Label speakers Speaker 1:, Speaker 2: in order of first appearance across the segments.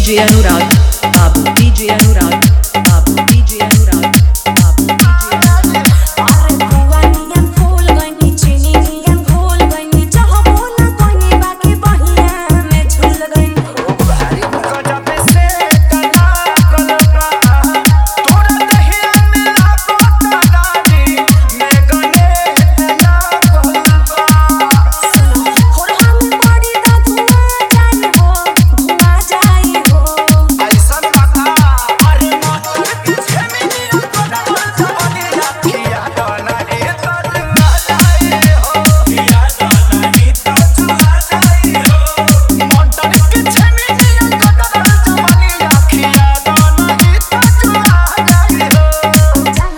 Speaker 1: DJ Anurag, Babu DJ Anurag, Babu DJ Anurag, Babu DJ Anurag.
Speaker 2: अरे बुआ नियन फूल गइनी चीनी नियन घोल गइनी जहाँ बोला कोइनी बाकी बहिया में झूल गइनी
Speaker 3: गजब से कला कलका तोरा दहिया में लागो तारानी मैं गने तना कलका
Speaker 2: होरहा में पड़ी दा धुआं जाई हो धुआं जाई हो
Speaker 3: ऐसा बता अरे माता पीछे में नहीं कोना जवानी रखिया डोला ए तर आ जाए हो किया डोला ई तो चुहा जाए हो माता पीछे में नहीं कोना जवानी रखिया डोला ई तो चुहा जाए हो
Speaker 2: जाना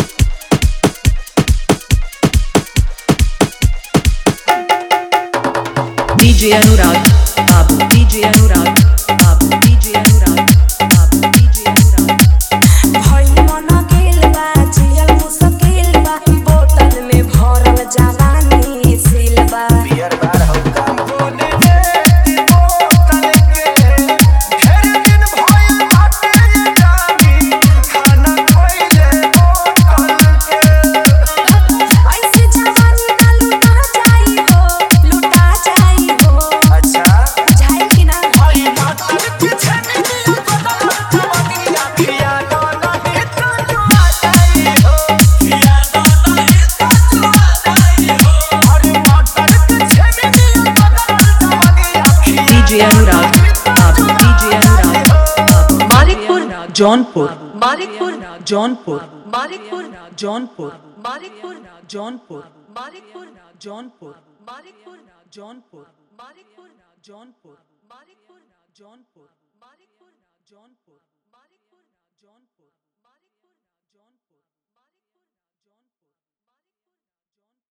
Speaker 1: DJ Anurag, Babu DJ Anurag, Babu DJ Anurag, Babu DJ Anurag.
Speaker 2: भई मन गेल बा जियल मुश्किल बा बोतल में भरल जवानी सिलबा
Speaker 3: बियर बार हो काम बोले रे ती बोतल के ढेर दिन भइल बाटे ये जानी खाना खइले बोतल के
Speaker 2: ऐसे जवानी ना लुटा जाई हो लुटा जाई हो
Speaker 3: अच्छा
Speaker 2: जाई कि ना
Speaker 3: भाई मातर पीछे नहीं बदल जवानी रखिया डोला ही तो जुआ जाई हो किया डोला ही तो जुआ जाई हो अरे मातर पीछे नहीं बदल जवानी रखिया
Speaker 1: DJ Anurag, Babu DJ Anurag, Babu
Speaker 4: Manikpur
Speaker 1: Jaunpur,
Speaker 4: Manikpur
Speaker 1: Jaunpur,
Speaker 4: Manikpur
Speaker 1: Jaunpur,
Speaker 4: Manikpur
Speaker 1: Jaunpur,
Speaker 4: Manikpur
Speaker 1: Jaunpur,
Speaker 4: Manikpur
Speaker 1: Jaunpur,
Speaker 4: Manikpur
Speaker 1: Jaunpur,
Speaker 4: Manikpur
Speaker 1: Jaunpur,
Speaker 4: Manikpur
Speaker 1: Jaunpur.